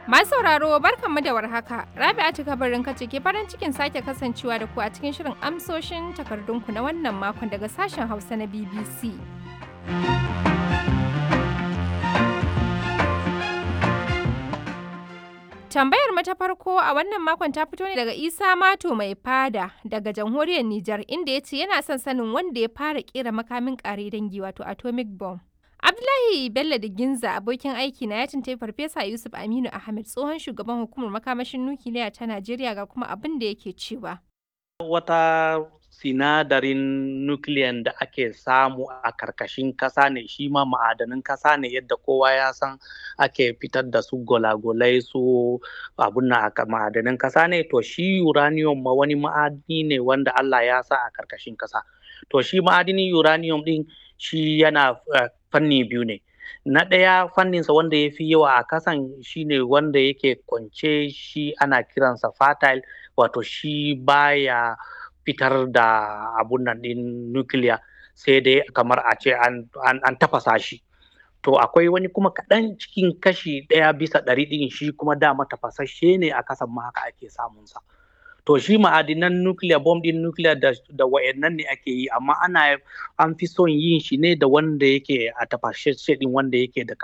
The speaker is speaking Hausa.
Masu sauraro barkanmu da warhaka. Rabi'atu kabarin kace ke farin cikin sake kasancewa da ku a cikin shirin amsoshin takardunku na wannan makon daga sashen Hausa na BBC. Tambayar mu ta farko a wannan makon ta fito ne daga Isa Mato mai fada daga jamhuriyar Nijar inda ya ce yana son sanin wanda ya fara kera makamin kare dangi wato atomic bomb. Abdullahi Bello da Ginza abokin aiki na ya tuntai Farfesa Yusuf Aminu Ahmed tsohon shugaban hukumar makamashin nukiliya ta Najeriya ga kuma abin da yake cewa. Wata sinadarin nukiliyan da ake samu a karkashin kasa ne shi ma ma'adanin kasa ne yadda kowa ya san ake fitar da su golagolai su abun na ma'adanin kasa ne to shi uranium ma wani ma'adini ne wanda Allah ya sa a karkashin kasa to shi ma'adinin uranium din shi yana uh, fanni biyu ne na ɗaya fanninsa wanda ya fi yawa a kasan shine wanda yake kwance shi ana kiransa fertile wato shi baya fitar da abun nan ɗin nukiliya sai dai kamar a ce an, an, an tafasa shi to akwai wani kuma kaɗan cikin kashi ɗaya bisa ɗari ɗin shi kuma dama tafasashe ne a kasan ma haka ake samunsa to shi ma'adinan nuclear bomb din nuclear da, da wayannan ne ake yi amma ana an fi son yin shi ne da wanda yake a tafashe din wanda yake da